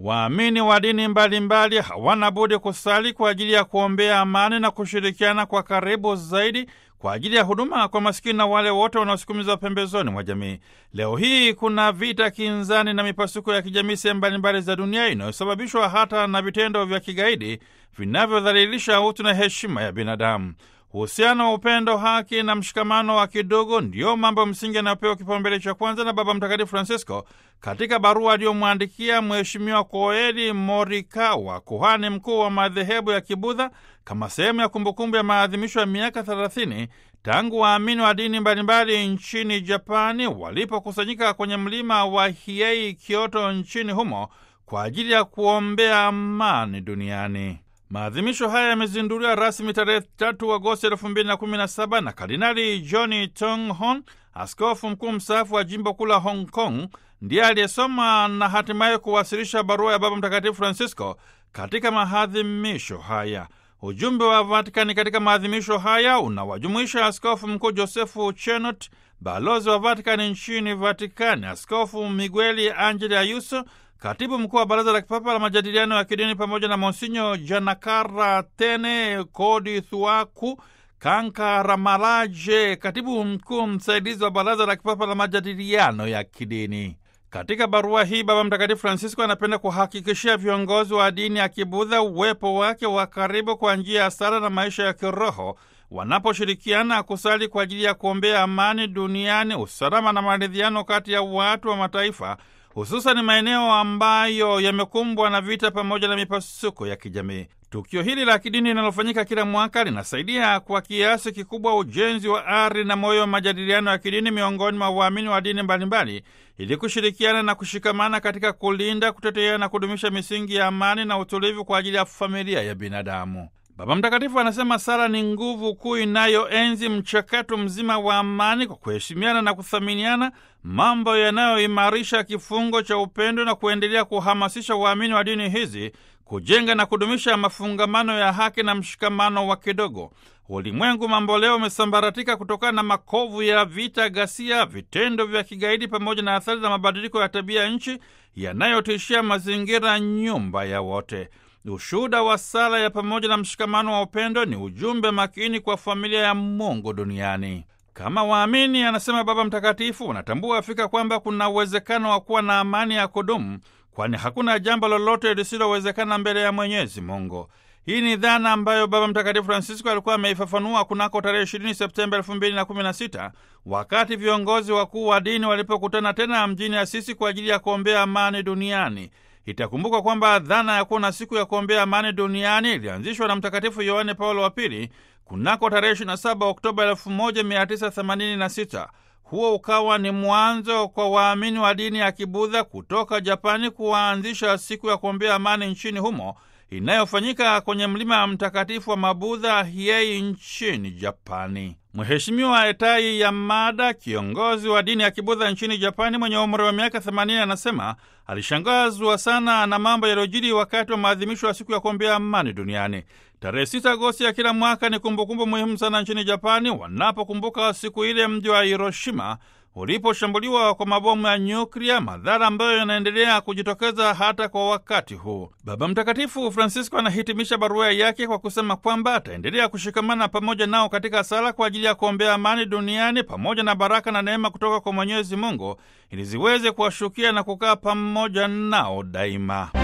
Waamini wa dini mbalimbali hawana budi kusali kwa ajili ya kuombea amani na kushirikiana kwa karibu zaidi kwa ajili ya huduma kwa masikini na wale wote wanaosukumizwa pembezoni mwa jamii. Leo hii kuna vita kinzani na mipasuko ya kijamii sehemu mbalimbali za dunia inayosababishwa hata na vitendo vya kigaidi vinavyodhalilisha utu na heshima ya binadamu. Uhusiano wa upendo, haki na mshikamano wa kidogo ndiyo mambo msingi yanayopewa kipaumbele cha kwanza na Baba Mtakatifu Francisco katika barua aliyomwandikia Mheshimiwa Koeli Morikawa, kuhani mkuu wa madhehebu ya Kibudha, kama sehemu ya kumbukumbu ya maadhimisho ya miaka 30 tangu waamini wa dini mbalimbali nchini Japani walipokusanyika kwenye mlima wa Hiei, Kyoto, nchini humo kwa ajili ya kuombea amani duniani. Maadhimisho haya yamezinduliwa rasmi tarehe 3 Agosti 2017 na Kardinali John Tonghon, askofu mkuu mstaafu wa jimbo kuu la Hong Kong, ndiye aliyesoma na hatimaye kuwasilisha barua ya Baba Mtakatifu Francisco katika maadhimisho haya. Ujumbe wa Vatikani katika maadhimisho haya unawajumuisha askofu mkuu Josefu Chenot, balozi wa Vatikani nchini Vatikani, askofu Migueli Angeli Ayuso, katibu mkuu wa Baraza la Kipapa la Majadiliano ya Kidini, pamoja na Monsinyo Janakara Tene Kodi Thuaku Kankaramalaje, katibu mkuu msaidizi wa Baraza la Kipapa la Majadiliano ya Kidini. Katika barua hii Baba Mtakatifu Francisco anapenda kuhakikishia viongozi wa dini ya Kibudha uwepo wake wa karibu kwa njia ya sala na maisha ya kiroho wanaposhirikiana kusali kwa ajili ya kuombea amani duniani, usalama na maridhiano kati ya watu wa mataifa, hususan maeneo ambayo yamekumbwa na vita pamoja na mipasuko ya kijamii. Tukio hili la kidini linalofanyika kila mwaka linasaidia kwa kiasi kikubwa ujenzi wa ari na moyo wa majadiliano ya kidini miongoni mwa waamini wa dini mbalimbali ili kushirikiana na kushikamana katika kulinda, kutetea na kudumisha misingi ya amani na utulivu kwa ajili ya familia ya binadamu. Baba Mtakatifu anasema sala ni nguvu kuu inayoenzi mchakato mzima wa amani kwa kuheshimiana na kuthaminiana, mambo yanayoimarisha kifungo cha upendo na kuendelea kuhamasisha waamini wa dini hizi kujenga na kudumisha mafungamano ya haki na mshikamano wa kidogo. Ulimwengu mambo leo umesambaratika kutokana na makovu ya vita, ghasia, vitendo vya kigaidi pamoja na athari za mabadiliko ya tabia nchi yanayotishia mazingira, nyumba ya wote. Ushuhuda wa sala ya pamoja na mshikamano wa upendo ni ujumbe makini kwa familia ya Mungu duniani. Kama waamini, anasema Baba Mtakatifu, wanatambua afika kwamba kuna uwezekano wa kuwa na amani ya kudumu, kwani hakuna jambo lolote lisilowezekana mbele ya Mwenyezi Mungu. Hii ni dhana ambayo Baba Mtakatifu Francisco alikuwa ameifafanua kunako tarehe 20 Septemba 2016 wakati viongozi wakuu wa dini walipokutana tena mjini Asisi kwa ajili ya kuombea amani duniani. Itakumbukwa kwamba dhana ya kuwa na siku ya kuombea amani duniani ilianzishwa na Mtakatifu Yohane Paulo wa Pili kunako tarehe 27 Oktoba 1986. Huo ukawa ni mwanzo kwa waamini wa dini ya Kibudha kutoka Japani kuwaanzisha siku ya kuombea amani nchini humo inayofanyika kwenye mlima wa mtakatifu wa Mabudha Hiei nchini Japani. Mheshimiwa Etai Yamada, kiongozi wa dini ya Kibudha nchini Japani mwenye umri wa miaka 80, anasema alishangazwa sana na mambo yaliyojiri wakati wa maadhimisho ya siku ya kuombea amani duniani. Tarehe 6 Agosti ya kila mwaka ni kumbukumbu muhimu sana nchini Japani, wanapokumbuka siku ile mji wa Hiroshima uliposhambuliwa kwa mabomu ya nyuklia, madhara ambayo yanaendelea kujitokeza hata kwa wakati huu. Baba Mtakatifu Francisco anahitimisha barua yake kwa kusema kwamba ataendelea kushikamana pamoja nao katika sala kwa ajili ya kuombea amani duniani pamoja na baraka na neema kutoka kwa Mwenyezi Mungu ili ziweze kuwashukia na kukaa pamoja nao daima.